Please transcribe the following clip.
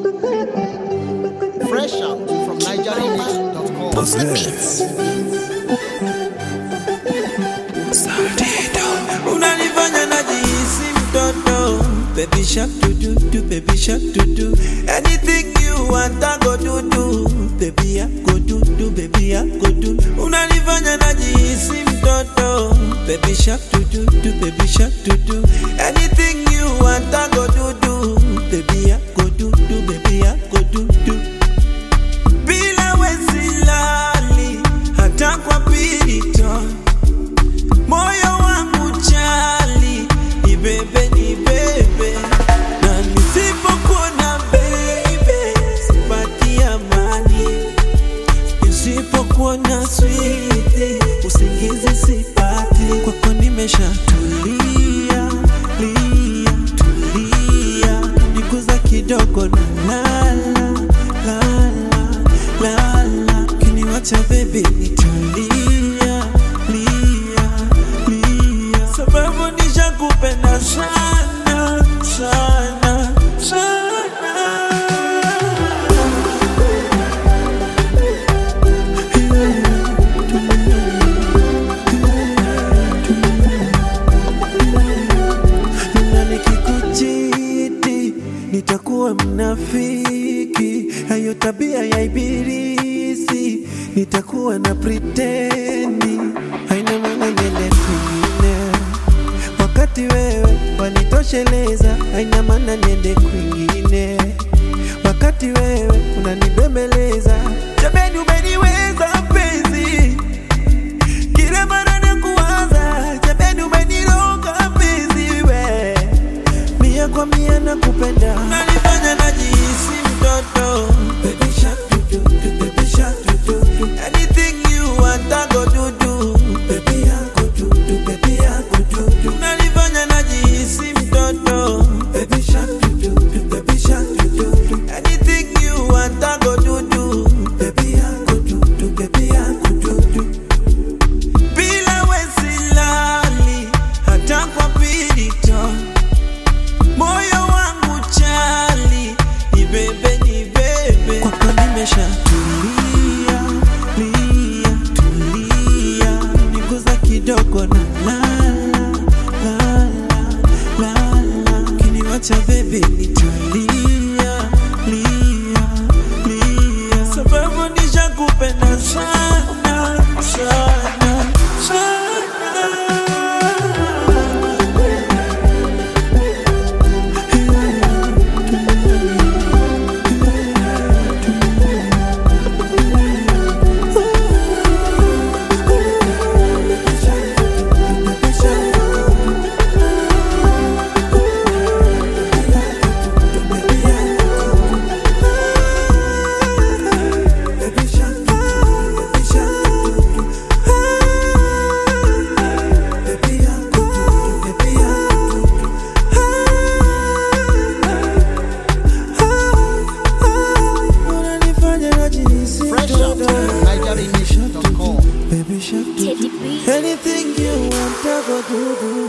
Fresh out from NigerRemix.com. unanifanya najihisi mtoto baby shark do do do baby shark do do anything you want I go do do baby I go do do baby I go do unanifanya najihisi mtoto baby shark do do do baby shark do do anything you want I go do do baby I go do do baby I go do do bila wesilali hata kwa pirito moyo wangu chali nibebe nibebe na nisipokuona baby sipati amani nisipokuona switi usingizi sipati kwako nimeshatulia lia tulia niguza kidogo na lala lala lala kiniwacha bebi nitulia lia lia sababu nishakupenda sana sana sana na nikikuchiti nitakuwa mnafiki, hayo tabia ya ibilisi, nitakuwa na pretendi, haina maana niende kwingine, wakati wewe wanitosheleza, haina maana niende kwingine, wakati wewe unanibembeleza, jameni, umeniweza penzi kila mara nakuwaza, jameni, umeniroga mpenzi we, mia kwa mia nakupenda, unanifanya najihisi mtoto. Baby shark do do do, baby shark do do do. Anything you want I go do do, baby I go do do, baby I go do do. Unanifanya najihisi mtoto. Baby shark do do do, baby shark do do do. Anything you want I go do do, baby I go do do, baby I go do do bila wesilali hata kwa pirito moyo wangu chali nibebe nibebe kwako nimeshatulia lia tulia niguza kidogo na lala lala lala kiniwacha bebi nitulia lia lia sababu nishakupenda sana sana sana unanifanya najihisi Fresh out mtoto. from NigerRemix.com. Baby shark do Teddy B. Anything you want, I go do do.